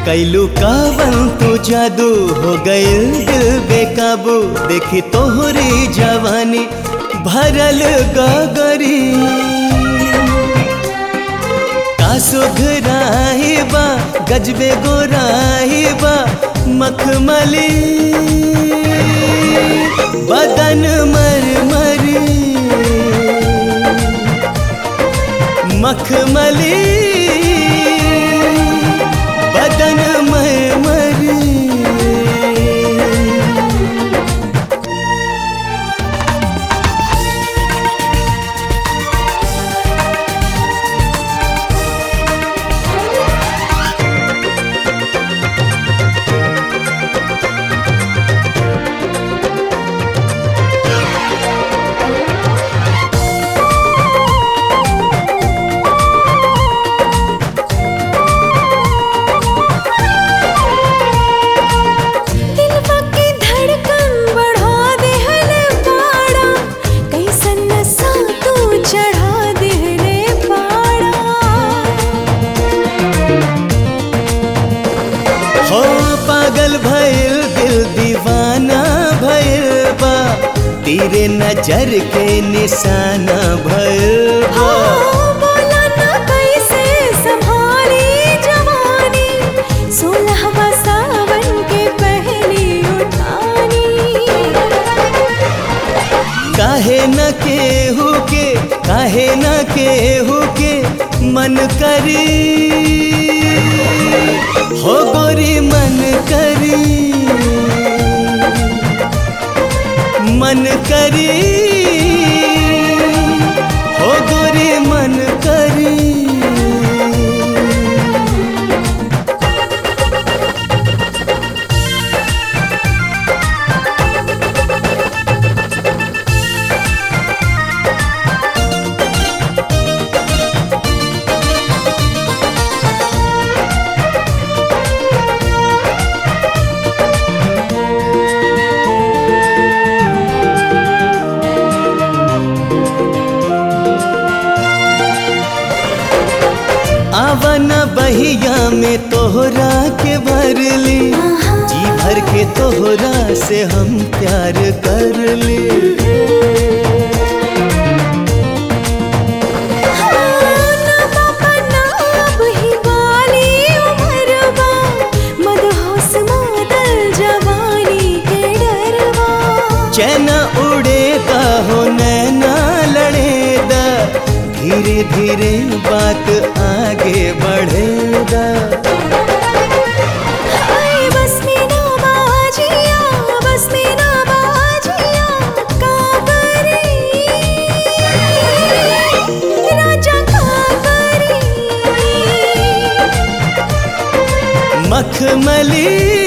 कैलू कावन तू जादू हो गइल दिल बेकाबू देखी तोहरी जवानी भरल गगरी का सुघराही बा गजबे गोराही बा मखमली बदन मरमरी मखमली बदन मरमरी दिलवा की धड़कन बढ़ा देहले पाड़ा कैसन नशा तू चढ़ा देहले पाड़ा हो पागल भइल दिल दीवाना भइल बा तेरे नजर के निशाना भइल बा बोला ना कैसे संभाली जवानी सोलहवा सावन के पहली उठानी काहे न केहू के काहे न केहू के मन करी हो गोरी मन करी मन करी हो गोरी मन करी आवन बहिया में तोहरा के भरली जी भर के तोहरा से हम प्यार कर ली ना पापा ना अब ही वाली उमरवा मदहोश मादल जवानी के डरवा चैन उड़ेगा हो नैना लड़ेगा धीरे धीरे बात आगे बढ़ेगा हाय बस में ना बाजिया बस में ना बाजिया काबरी राजा काबरी मखमली